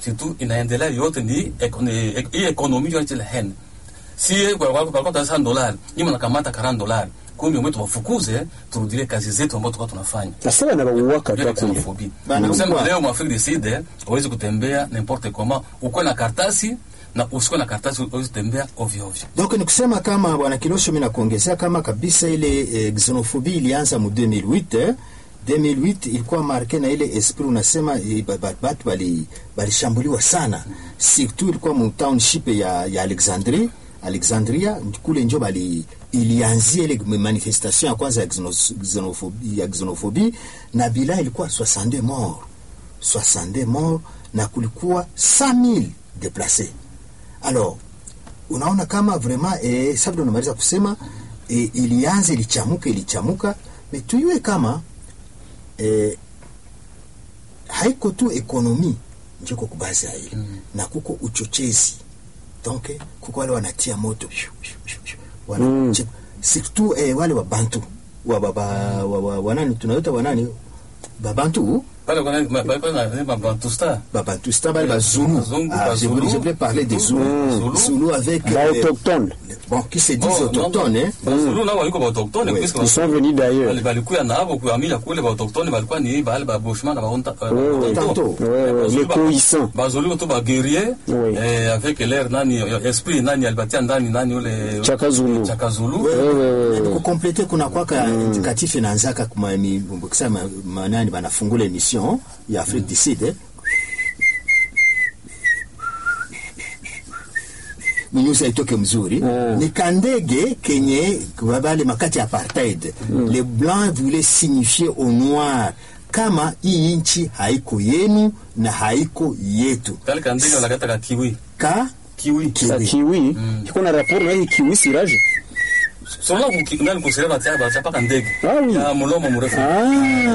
surtout inaendelea yote ni eko- ni- ek- hii ekonomi yote ile hen si kwa kwa kwa kwa sana dolari nyinyi mnakamata 40 dolari kumbe mwetu wafukuze turudie kazi zetu ambazo tulikuwa tunafanya sasa wanabauaka Ile tu kule xenophobie. Bana, Kusema kwa- leo mwafrika du Sud hawezi kutembea n'importe comment, ukuwe na kartasi na usikuwe na kartasi hawezi kutembea ovyo ovyo. donc ni kusema kama bwana Kilosho, mimi nakuongezea kama kabisa ile eh, xenophobie ilianza mu 2008 eh. 2008 ilikuwa marke na ile esprit unasema eh, ba- ba- batu bali balishambuliwa sana surtout ilikuwa mu township ya, ya Alexandrie Alexandria kule njo bali ilianzia ile manifestation ya kwanza ya xeno- xenophobie, ya xenophobie na bila ilikuwa 62 morts 62 morts na kulikuwa 5000 déplacés alors unaona kama vraiment eh, sabda unamaliza kusema eh, ilianza ilichamuka ilichamuka me tuyue kama eh, haiko tu ekonomi njiko kubazi ya ile mm. na kuko uchochezi donc eh, kuko wale wanatia moto Shoo, shoo, shoo, shoo. wana Mm. che- surtout eh, wale wabantu wa, wa, wa, wa, wa, wanani tunaita wanani babantu Pale kuna ma- pale kuna ma bantusta. babantu c'est bale bazulu Bazungu, ah, je, bazulu. voulais, je voulais parler des zulu Mm. zulu avec ba euh, autochtone bon qui se disent Bon, autochtones non, hein Bazulu nao walikuwa ba autochtone Oui. puisque ils sont venus d'ailleurs Bali- balikuya nabo kuhamia kule ba autochtone balikuwa ni bale ba bushman na ba honta. ba- Oui, oui. ba- Tantôt. Ouais, ouais, Bazulu les ba- cohissants. Bazulu tu ba guerrier Oui. eh, avec l'air nani esprit nani alibatia ndani nani ule Chaka Zulu. Chaka Zulu. Ouais, ouais, ouais, ouais. kukomplete kuna kwaka indikatif inaanzaka kuma mi- kusema manani banafungula emission ya Afrique du Sud eh. minyusi haitoke mzuri Mm. ni kandege kenye bale makati ya apartheid les blancs voulaient signifier au noir kama hii nchi haiko yenu na haiko yetu Kale kandege wanakata ka kiwi. ka Kiwi. sa kiwi iko na rapport na hii kiwi siraje Sona ku nani kusema batia batia paka ndege. Ah, oui. Ya mlomo mrefu. ah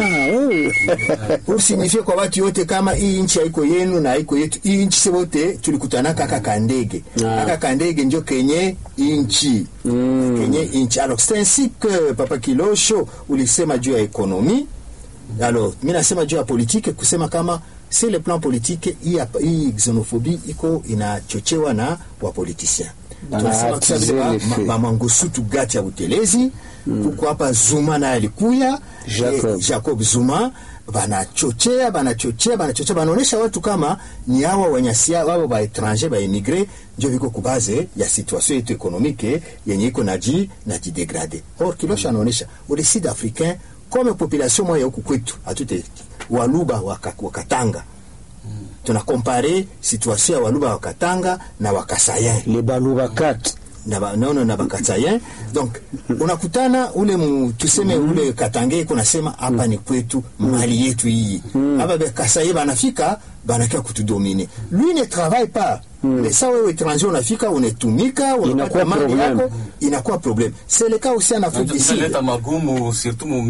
oh. pour signifier kwa watu yote kama hii nchi haiko yenu na haiko yetu. Hii nchi wote tulikutana kaka kandege Ah. kaka kandege njo kenye inchi Mm. kenye inchi. Alors c'est ainsi que Papa Kilosho ulisema juu ya ekonomi. Alors mimi nasema juu ya politike, kusema kama si le plan politique, hii hapa- hii xenophobie iko inachochewa na wapolitisien tunasema attiser kusema vile les ma- faits. ma- Mangosuthu gati ya utelezi kuko hapa Zuma naye alikuya Jacob. eh, Jacob Zuma banachochea banachochea banachochea banaonesha watu kama ni hawa wanyasia wao ba étranger ba émigré ndio viko kubaze ya situation yetu ekonomike yenye iko naji na jidegrade or Kilosho anaonesha ule sud africain comme population moya huku kwetu atute waluba waka- wakatanga tuna compare situation ya waluba wakatanga na wakasayen les baluba 4 na ba- naona na bakatayen donc unakutana ule mu, tuseme ule katange iko nasema hapa ni kwetu mali yetu hii hapa mm. kasaye banafika banakia kutudomine lui ne travaille pas mais ça wewe étranger unafika unetumika unapata Inakuwa mali problème. yako inakuwa problème c'est le cas aussi en Afrique du Sud Naleta magumu surtout mu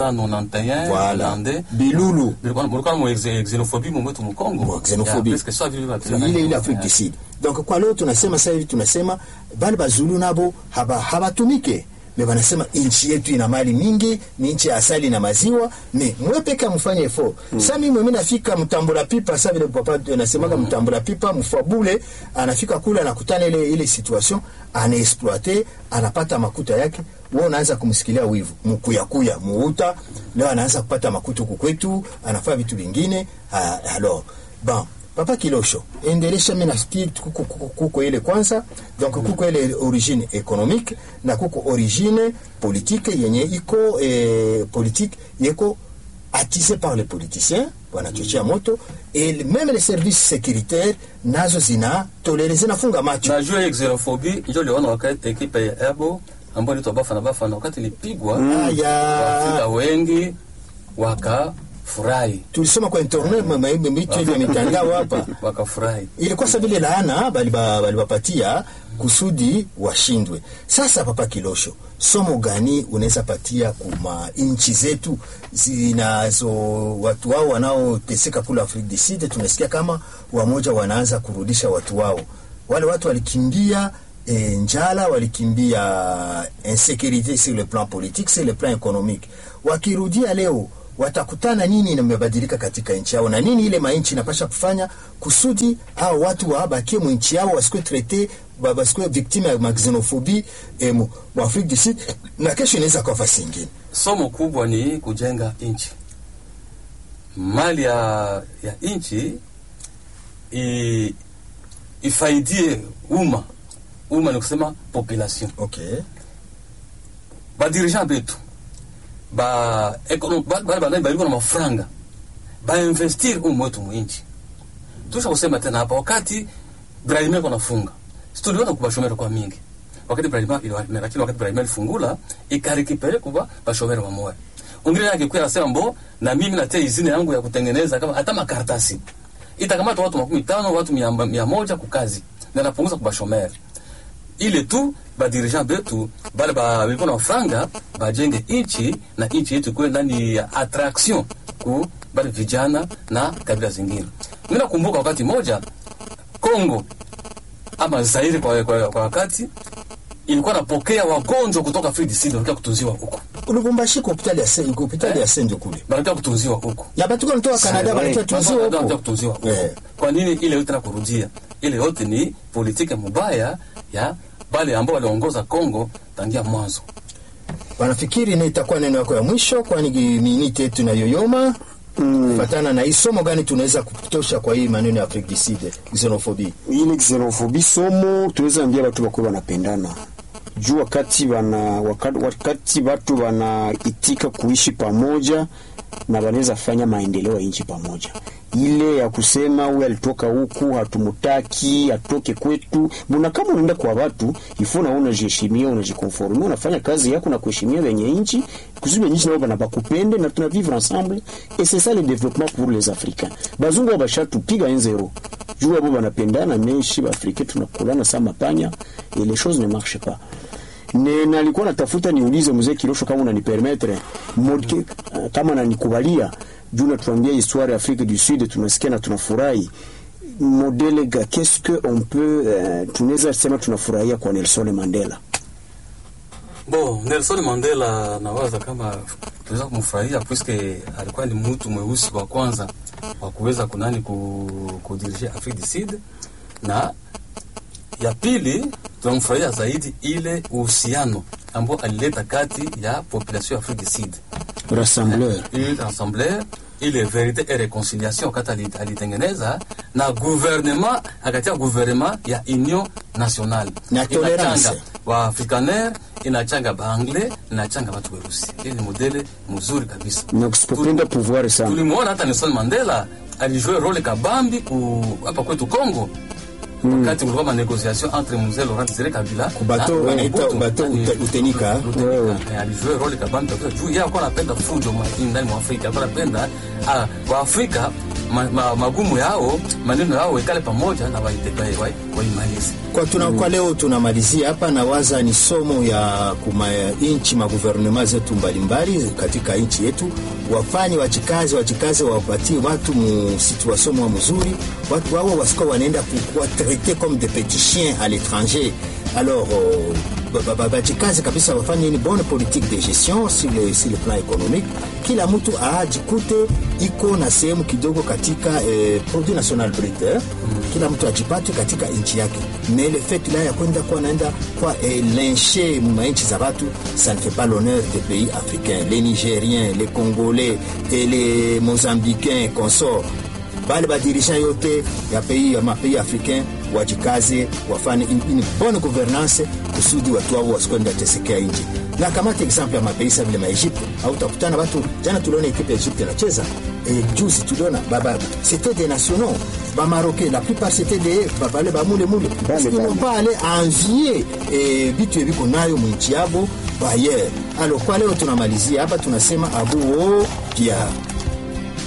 1991 voilà Hollandais. bilulu Bilikuwa mulikuwa mu exe- xenophobie mu mwetu mu Kongo. Mu xenophobie. Ya, presque ça vile vile vile. ile ile Afrique du Sud. Donc kwa leo tunasema sasa hivi tunasema bali bazulu nabo haba habatumike me banasema nchi yetu ina mali mingi, ni nchi ya asali na maziwa, me mwe peke mfanye effort. Sasa mimi mimi nafika mtambula pipa, sasa vile papa anasemaga mtambula pipa, mfabule anafika kule anakutana ile ile situation, anaexploiter, anapata makuta yake, wewe unaanza kumsikilia wivu, mkuyakuya muuta, leo anaanza kupata makuta huku kwetu, anafanya vitu vingine. Ah, alors bon papa kilosho endelesha mi nafikiri kuko, kuko, kuko ile kwanza donc kuko ile origine économique na kuko origine politique yenye iko eh, politique yeko attisé par les politiciens wanachochea moto et même les services sécuritaires nazo zina tolere zinafunga macho na juu ya xenophobie ndio liona wakati ekipe ya Ebo ambayo ilitwa Bafana Bafana wakati ilipigwa Aya. Waafrika wengi wakafurahi tulisoma kwa internet ma- ma- mitu hivi ya mitandao hapa wakafurahi ilikuwa sa vile laana baliba- balibapatia kusudi washindwe. Sasa Papa Kilosho, somo gani unaweza patia kuma nchi zetu zinazo watu wao wanaoteseka kule Afrique du Sud? Tunasikia kama wamoja wanaanza kurudisha watu wao, wale watu walikimbia e, njala, walikimbia insécurité sur le plan politique, sur le plan économique. Wakirudia leo watakutana nini imebadilika katika nchi yao na nini ile manchi inapasha kufanya kusudi au watu wabakie mwinchi yao wasikuwe traite ba- basikuwe victime ya maxenophobie eh, mu mu Afrique du Sud na kesho inaweza kuwa fasi ingine. somo kubwa ni kujenga nchi mali ya, ya nchi i- ifaidie umma umma ni kusema population Okay. badirigant betu ba ekono- ba- bale banani baliko na mafranga bainvestir umu wetu mwinchi tusha kusema tena hapa wakati Brahima iko nafunga situliona kuba shomero kwa mingi wakati Brahima iliwa- lakini wakati Brahima ilifungula ikarikipele kuba bashomero wamoya ungine yake kwa anasema mbo na mimi natia izini yangu ya kutengeneza kama hata makaratasi itakamata watu makumi tano watu mia, mia moja kukazi na napunguza kuba shomero ile tu badirigant betu bale baliko na franga bajenge inchi na inchi yetu ikuwe ndani ya attraction ku bale vijana na kabila zingine. Mimi nakumbuka wakati moja Kongo ama Zaire kwa, kwa, kwa wakati ilikuwa napokea wagonjwa kutoka Afrika du Sud walikuwa kutunziwa huko, Lubumbashi kwa hospitali ya Saint hospitali ya Saint kule. walikuwa kutunziwa huko Ya batu kwa kutoka Canada Sawa, balikuwa tuziwa Wanataka huko. kutunziwa huko. Eh. Kwa nini ile yote na kurudia? Ile yote ni politiki mubaya ya bale ambao waliongoza Kongo tangia mwanzo. Wanafikiri ni itakuwa neno yako ya mwisho kwani minute yetu na yoyoma. Mm. Fatana na hii somo gani tunaweza kutosha kwa hii maneno ya Afrique du Sud xenophobie. ile xenophobie somo tunaweza ambia watu wakuwe wanapendana juu wakati wana wakati, wakati watu wanaitika kuishi pamoja na wanaweza fanya maendeleo ya nchi pamoja. Ile ya kusema huyu alitoka huku hatumutaki atoke kwetu, mbona kama unaenda kwa watu ifo na unajiheshimia unajikonformia, unafanya kazi yako na kuheshimia wenye nchi kusudi wenye nchi nao bana bakupende na tuna vivre ensemble et c'est ça le développement pour les Africains. Bazungu wabashatupiga enzero juu abo banapendana meshi baafrika tunakulana sa mapanya et les choses ne marchent pas ne nalikuwa natafuta niulize mzee Kirosho kama unanipermettre modke uh, kama nanikubalia juu natuambia histoire ya Afrique du Sud tunasikia na tunafurahi modele ga qu'est-ce que on peut uh, tunaweza sema tunafurahia kwa Nelson Mandela Bo, Nelson Mandela nawaza kama tunaweza kumfurahia puisque alikuwa ni mtu mweusi wa kwanza wa kuweza kunani ku, kudirige Afrique du Sud, na ya pili tunamfurahia zaidi ile uhusiano ambao alileta kati ya population ya Afrique du Sud rassembleur ile assemblée ile verite et reconciliation wakati ali- alitengeneza na gouvernement akatia gouvernement ya union nationale Na tolerance. Inachanga waafrikaner inachanga baanglais inachanga watu weusi ile ni modele mzuri kabisa na kusipopenda pouvoir sana tulimuona hata Nelson Mandela alijue role kabambi ku hapa kwetu Congo wakati kulikuwa manegociation entre mzee Laurent Desire Kabila Kubato na wanaita Mobutu. bato Yaani, ute- utenika. Wewe. Eh, alijue role kabambi kabisa juu yeye alikuwa anapenda fujo ma- ndani mwa Afrika alikuwa anapenda ah, Waafrika ma, ma, magumu yao maneno yao ikale pamoja na waitebae waimalize Kwa, tuna, kwa leo tunamalizia hapa na waza ni somo ya kuma inchi maguvernema zetu mbalimbali katika nchi yetu, wafanye wachikazi wachikazi, wapatie watu mu situation mwa mzuri, watu wao wasikuwa wanaenda kuwa traite comme des petits chiens à l'étranger. Alors euh, ba- ba- ba- bajikaze kabisa, wafanye une bonne politique de gestion sur le, sur le plan économique, kila mtu ajikute iko na sehemu kidogo katika eh, produit national brut eh? kila mtu ajipate katika nchi yake mais le fait là ya kwenda kuwa naenda kwa eh, lyncher manchi za watu ça ne fait pas l'honneur des pays africains les nigériens les congolais et les mozambicains consorts bale badirigant yote ya pays ya mapays africain wajikaze wafanye une, une bonne gouvernance kusudi watu wao wasikwenda tesekea nchi na kamata example ya mapays sa vile maegypte au utakutana watu jana tuliona ekipe ya egypte inacheza e, juzi tuliona baba c'était des nationaux bamarocain la plupart c'était des babale bamule mule parce qu'ils n'ont pas allé envier e, vitu eviko nayo mwinchi yabo bayer alors kwa leo tunamalizia hapa tunasema abuo pia